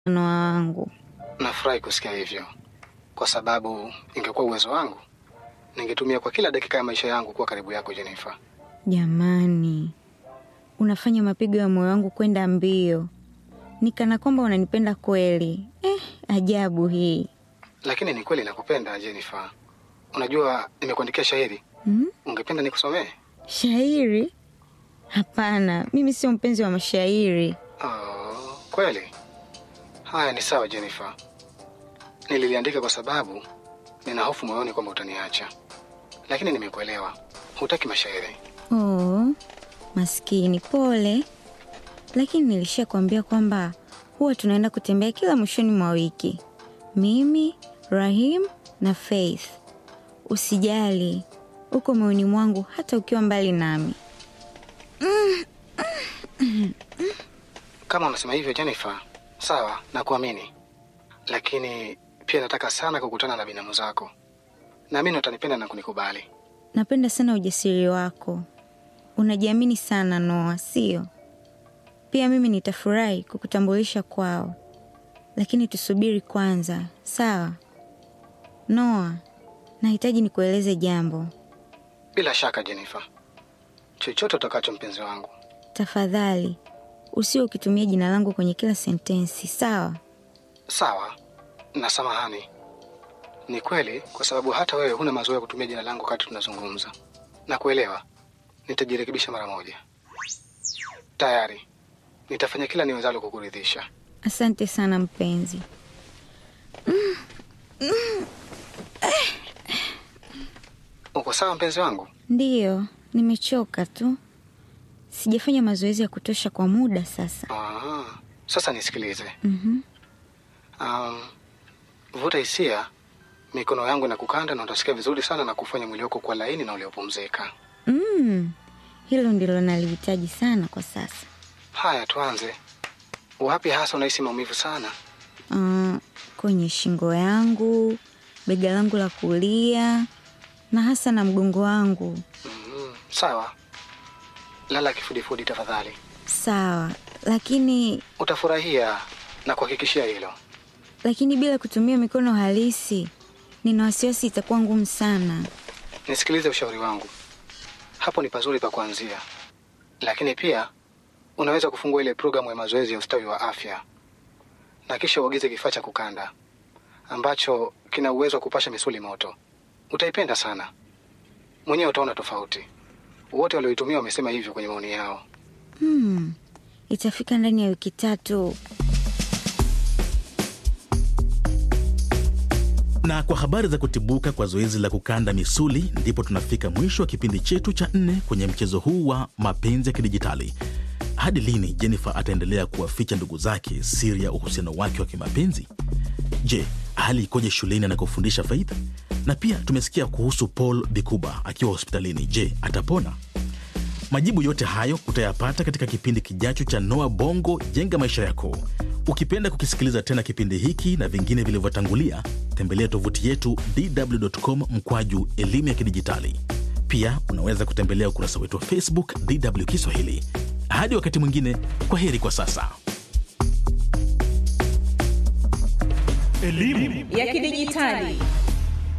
Noa wangu. Nafurahi kusikia hivyo, kwa sababu ingekuwa uwezo wangu ningetumia kwa kila dakika ya maisha yangu kuwa karibu yako Jennifer. Jamani, unafanya mapigo ya moyo wangu kwenda mbio, nikana kwamba unanipenda kweli. Eh, ajabu hii. Lakini ni kweli nakupenda Jennifer. Unajua nimekuandikia shairi, Hmm? ungependa nikusomee? Shairi? Hapana, mimi sio mpenzi wa mashairi. Oh, kweli? Haya, ni sawa Jennifer. Nililiandika kwa sababu nina hofu moyoni kwamba utaniacha, lakini nimekuelewa. Hutaki mashairi. Oh, maskini, pole. Lakini nilishakwambia kwamba huwa tunaenda kutembea kila mwishoni mwa wiki, mimi, Rahim na Faith. Usijali, uko moyoni mwangu hata ukiwa mbali nami. Kama unasema hivyo Jennifer, sawa, nakuamini, lakini pia nataka sana kukutana na binamu zako. Naamini utanipenda na kunikubali. Napenda sana ujasiri wako, unajiamini sana Noa, sio? Pia mimi nitafurahi kukutambulisha kwao, lakini tusubiri kwanza, sawa? Noa, nahitaji nikueleze jambo. Bila shaka Jennifer, chochote utakacho mpenzi wangu. Tafadhali usio ukitumia jina langu kwenye kila sentensi, sawa? Sawa na samahani. Ni kweli, kwa sababu hata wewe huna mazoea ya kutumia jina langu wakati tunazungumza. Na kuelewa, nitajirekebisha mara moja. Tayari nitafanya kila niwezalo kukuridhisha. Asante sana mpenzi. Uko sawa mpenzi wangu? Ndiyo, nimechoka tu, sijafanya mazoezi ya kutosha kwa muda sasa. Ah, sasa nisikilize. Mhm. Um, vuta hisia, mikono yangu na kukanda, na utasikia vizuri sana na kufanya mwili wako kuwa laini na uliopumzika. Mm, hilo ndilo nalihitaji sana kwa sasa. Haya, tuanze. Wapi hasa unahisi maumivu sana? Ah, kwenye shingo yangu, bega langu la kulia na hasa na mgongo wangu. Mm, sawa, lala kifudifudi tafadhali. Sawa, lakini Utafurahia na kuhakikishia hilo. lakini bila kutumia mikono halisi, nina wasiwasi itakuwa ngumu sana. Nisikilize ushauri wangu, hapo ni pazuri pa kuanzia, lakini pia unaweza kufungua ile programu ya mazoezi ya ustawi wa afya na kisha uagize kifaa cha kukanda ambacho kina uwezo wa kupasha misuli moto. Utaipenda sana, mwenyewe utaona tofauti. Wote walioitumia wamesema hivyo kwenye maoni yao. Hmm, itafika ndani ya wiki tatu. Na kwa habari za kutibuka kwa zoezi la kukanda misuli, ndipo tunafika mwisho wa kipindi chetu cha nne kwenye mchezo huu wa mapenzi ya kidijitali. Hadi lini Jennifer ataendelea kuwaficha ndugu zake siri ya uhusiano wake wa kimapenzi? Je, hali ikoje shuleni anakofundisha Faith? Na pia tumesikia kuhusu Paul Bikuba akiwa hospitalini. Je, atapona? Majibu yote hayo utayapata katika kipindi kijacho cha Noa Bongo Jenga Maisha Yako. Ukipenda kukisikiliza tena kipindi hiki na vingine vilivyotangulia, tembelea tovuti yetu dw.com mkwaju elimu ya kidijitali. Pia unaweza kutembelea ukurasa wetu wa Facebook DW Kiswahili. Hadi wakati mwingine, kwa heri kwa sasa. ya kidijitali